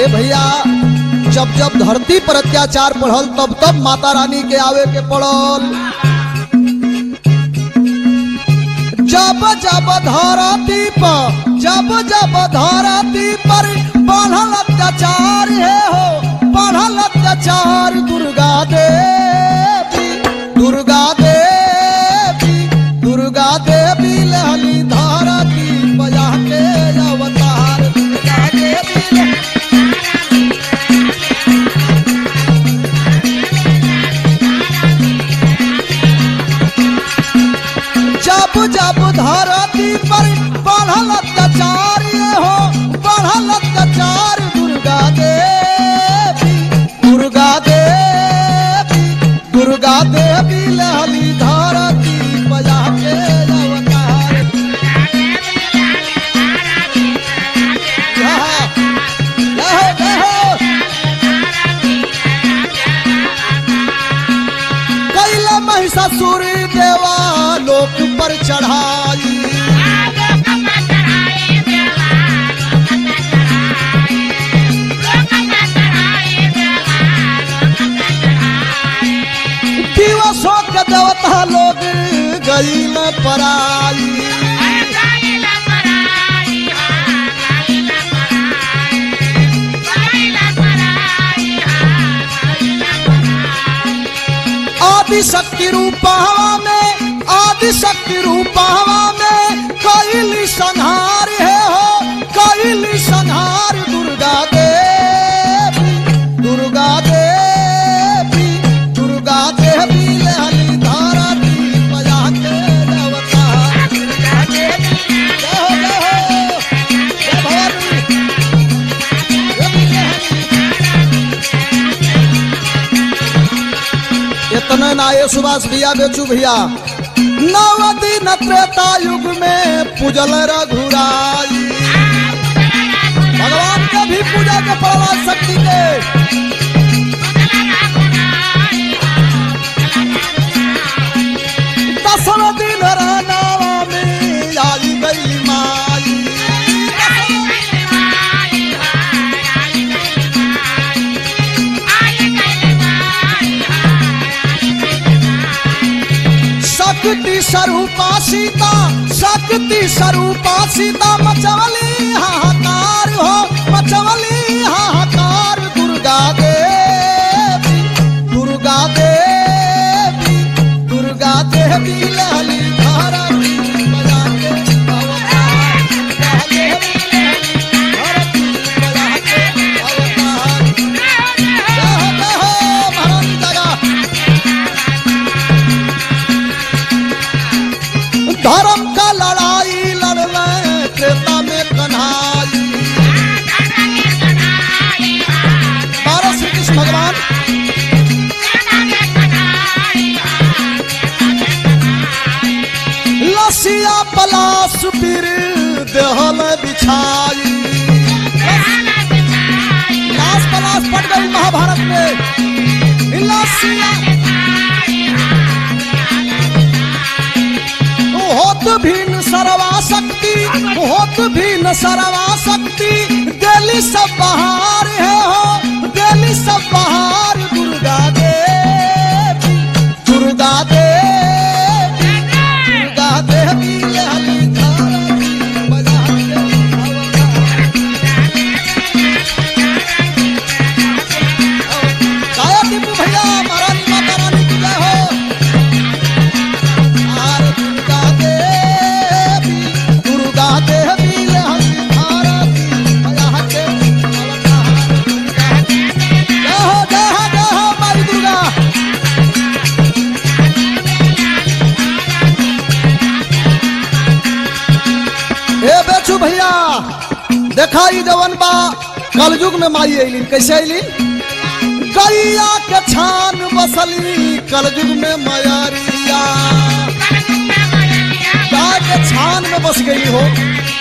भैया जब जब धरती पर अत्याचार बढ़ल तब तब माता रानी के आवे के पड़ल जब जब धरती पर जब जब धरती पर बढ़ल अत्याचार है हो बढ़ल अत्याचार दुर्गा देवी दुर्गा देवी दुर्गा देवी लहली धरती बजा के अवतार दुर्गा देवी लहली जब जब धरती पर बढ़ल अत्याचार ये हो बढ़ल अत्याचार दुर्गा देवी दुर्गा देवी दुर्गा देवी लहली धरती बजा के अवतार यहाँ, यहाँ, यहाँ। कैला महिषासुर देवा लोक पर चढ़ाई दिवसों के देवता लोग गई में पराई आदि शक्ति रूपवा में आदि शक्ति रूपवा में कैली संहार है हो कैली संहार दुर्गा देवी दुर्गा देवी दुर्गा देवी लहली धरती बजा के अवतार दुर्गा देवी जय हो जय हो जय भवानी देवी लहली इतने ना ये सुभाष भैया बेचू भैया नव दिन त्रेता युग में पूजल रघुराई भगवान के भी पूजा के पड़वा शक्ति के दसम दिन रानावा में आई गई माई शक्ति स्वरूपा सीता शक्ति स्वरूपा सीता मचवली हाहाकार हो मचवली हाहाकार दुर्गा देवी दुर्गा देवी दुर्गा देवी लहली धरती बजा के अवतार दुर्गा देवी लहली धरती बजा के अवतार जय हो जय हो महारानी जगह धर्म का लड़ाई लड़ने त्रेता में कन्हाई बारह श्री कृष्ण भगवान लसिया पलाश पीर देहल बिछाई लाश पलाश पड़ गई महाभारत में लसिया होत भीन सरवा शक्ति होत भीन सरवा शक्ति दिल्ली सब बहार है हो दिल्ली सब बहार दुर्गा देवी दुर्गा देवी दुर्गा देवी लहली धरती बजा के अवतार। काया टीपू भैया महारानी माता रानी की जय हो आर दुर्गा देवी दुर्गा देवी लहरी भारती बजा के अवतार दुर्गा जय हो जय हो जय हो माई दुर्गा ए बेचू भैया देखा ई जवन बा कलयुग में माई अइलीन कैसे अइलीन गैया के छान बसली कलयुग में मयरिया गाय के छान में बस गई हो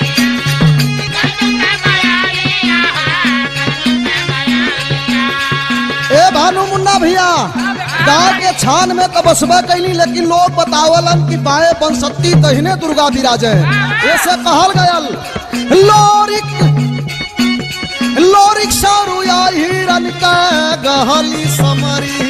ए भानु मुन्ना भैया गाय के छान में तो बसबे कैली लेकिन लोग बतावलन कि बाएं बंसती तहिने दुर्गा विराजे ऐसे कहल गयल लोरिक लोरिक सारू हिरन के गहली समरी